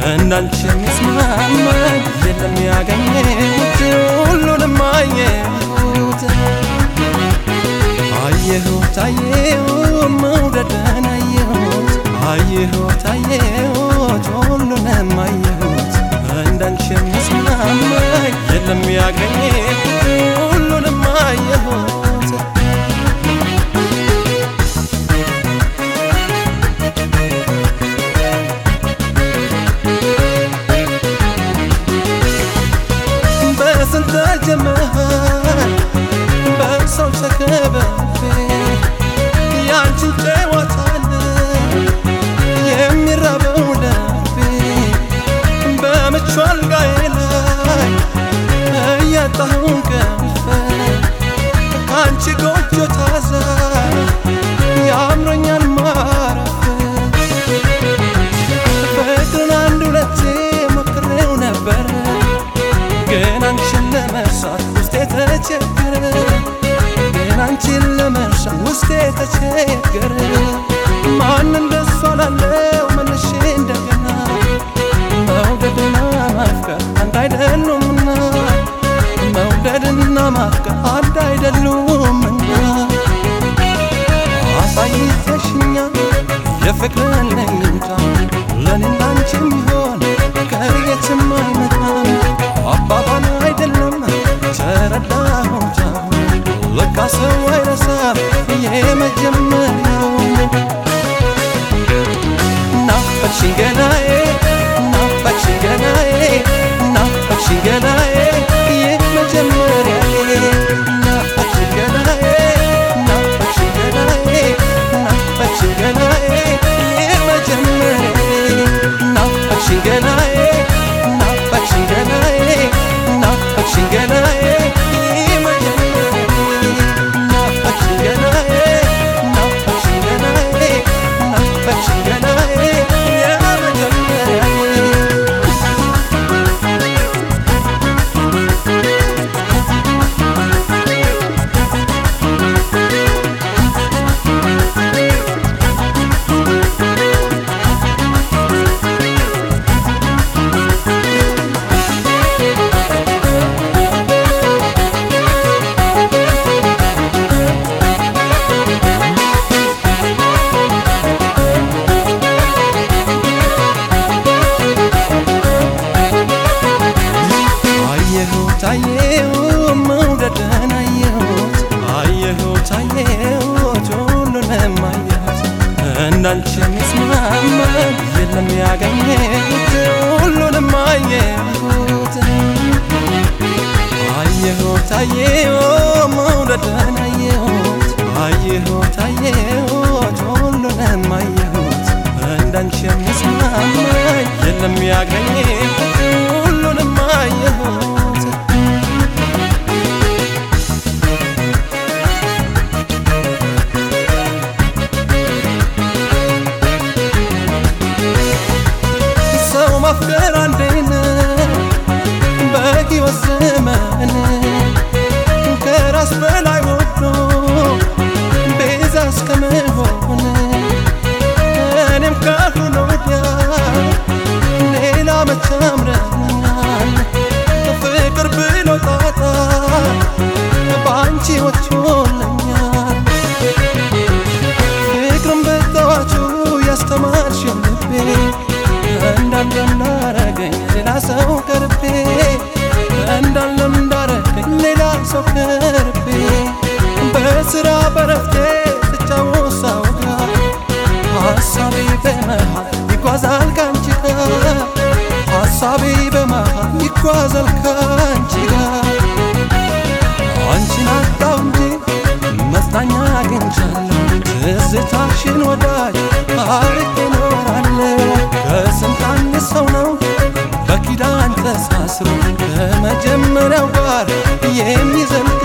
እንዳንቺ የሚስማማኝ የለም ያገኘሁት ሁሉንም አየሁት አየሁት አየሁት መውደድን አየሁት አየሁት አየሁት ሁሉንም አየሁት እንዳንቺ የሚስማማኝ የለም ያገኘሁት ሁሉንም አየሁት በስንት ጀመሃል በሰው ተከበፌ ያንቺን ጨዋታን የሚራበው ልቤ በምቹ አልጋዬ ላይ እያጣሁ እንቅልፍ ከአንቺ ጎጆ ታዛ ያምሮኛል ማረፍ ፍቅርን አንድ ሁለቴ ሞክሬው ነበር ግን አንቺን ለመርሳት ውስጤ ተቸገረ ግን አንቺን ለመርሳት ውስጤ ተቸገረ ማን እንደሷ ላለው መልሼ እንደገና መውደድና ማፍቀር አንድ አይደሉምና መውደድና ማፍቀር አንድ አይደሉምና አሳይተሽኛል የፍቅርን ለኝታ ለኔና አንቺ የሚሆን ከየትም አይመጣም አባባል አይደለም ተረዳሁት አሁን ለካ ሰው አይረሳም የመጀመሪያው ናፈቅሽኝ ገናዬ ናፈቅሽኝ ገናዬ ናፈቅሽኝ ገናዬ የመጀመሪያዬ ናፈቅሽኝ ገናዬ ናፈቅሽኝ ገናዬ ናፈቅሽኝ ገናዬ የመጀመሪያዬ ናፈቅሽኝ ገናዬ ናፈቅሽኝ ገናዬ ናፈቅሽኝ ገናዬ የመጀመሪያዬ ናፈቅሽኝ ገናዬ ናፈቅሽኝ ገናዬ ናፈቅሽኝ ገናዬ የመጀመሪያዬ አየሁት አየሁት መውደድን አየሁት አየሁት አየሁት ሁሉንም አየሁት እንዳንቺ የሚስማማኝ የለም ያገኘሁት ሁሉንም አየሁት አየሁት አየሁት መውደድን አየሁት አየሁት አየሁት ሁሉንም አየሁት እንዳንቺ የሚስማማኝ የለም ያገኘሁት ሁሉንም አየሁት ሰው ማፍቀር አንዴ ነው በሕይወት ዘመን ከራስ በላይ ወዶ ቤዛ እስከመሆን እኔም ካልሆነ ወዲያ ሌላ መቼ አምረኛል ፍቅር ብሎ ጣጣ በአንቺ ወጥቶልኛል ፍቅርን በጠዋቱ ያስተማርሽው ልቤ እንዳለ እንዳረገኝ ሌላ ሰው ቀርቤ እንዳለ እንዳረገኝ ሌላ ሰው ቀርቤ በስራ በረፍቴ ስጫወት ሳወጋ ሀሳቤ በመሃል ይጓዛል ካንቺ ጋር ሀሳቤ በመሃል ይጓዛል ካንቺ ጋር አንቺን አጣው እንጂ መጽናኛ አግኝቻለሁ ትዝታሽን ወዳጅ አርቄ እኖራለሁ ከስንት አንድ ሰው ነው በኪዳን ተሳስሮ ከመጀመሪያው ጋር የሚዘልቅ